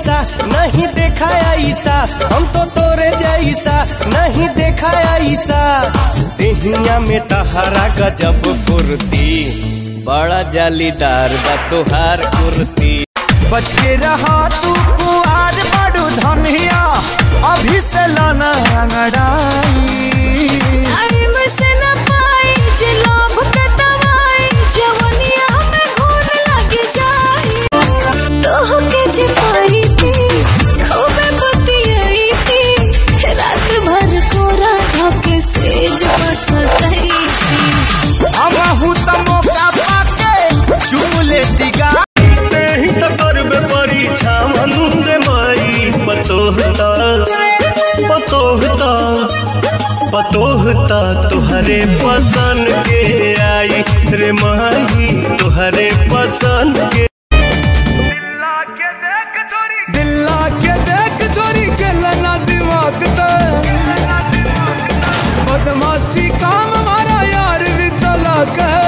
ऐसा नहीं देखा ऐसा हम तो तोरे जैसा नहीं देखा ऐसा देहिया में तहरा गजब फुर्ती बड़ा जालीदार बा तुहार कुर्ती बच के रहा तू कुआर बड़ू धनिया अभी से लाना अंगड़ाई टाइम से न पाई जे लोभ के दवाई जवनिया में घून लग जाई तोह के जे पाई थी खूबे बतियाई थी रात भर कोरा धोके सेज बसतई थी अबहू त मौका पाके चुम लेती गा नहीं तो करबे परीक्षा मन रे माई पतोहता पतोहता पतोहता तुहरे पसंद के आई रे माई तुहरे पसंद के दिल्ला के देख चोरी के लना दिमाग तो बदमाशी काम हमारा यार भी चला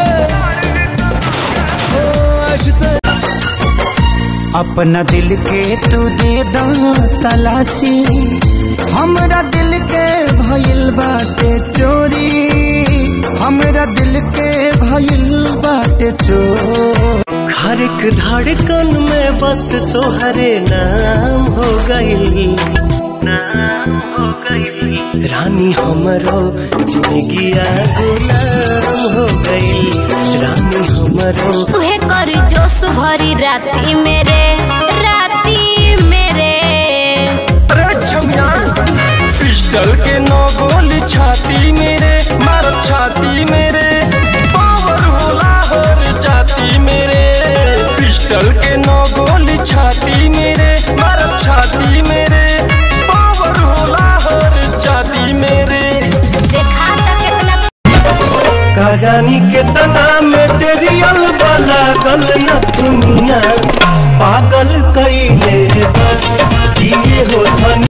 अपना दिल के तू दे दो तलाशी हमरा दिल के भइल बाटे चोरी हमरा दिल के भइल बाटे चोरी हर एक धड़कन में बस तोहरे नाम हो गई नाम हो गई रानी हमरो जिंदगिया गुलाम हो गई रानी हमरो तुहे कर जोश भरी राती मेरे राती मेरे पिस्टल के नौ गोली छाती मेरे मारो छाती मेरे पावर होला हर जाती मेरे पिस्टल के नौ गोली छाती मेरे मारो छाती मेरे पावर होला हर जाती मेरे देखा था कितना का जानी कितना मेटेरियल वाला गल न दुनिया पागल कईले बा। ये हो धन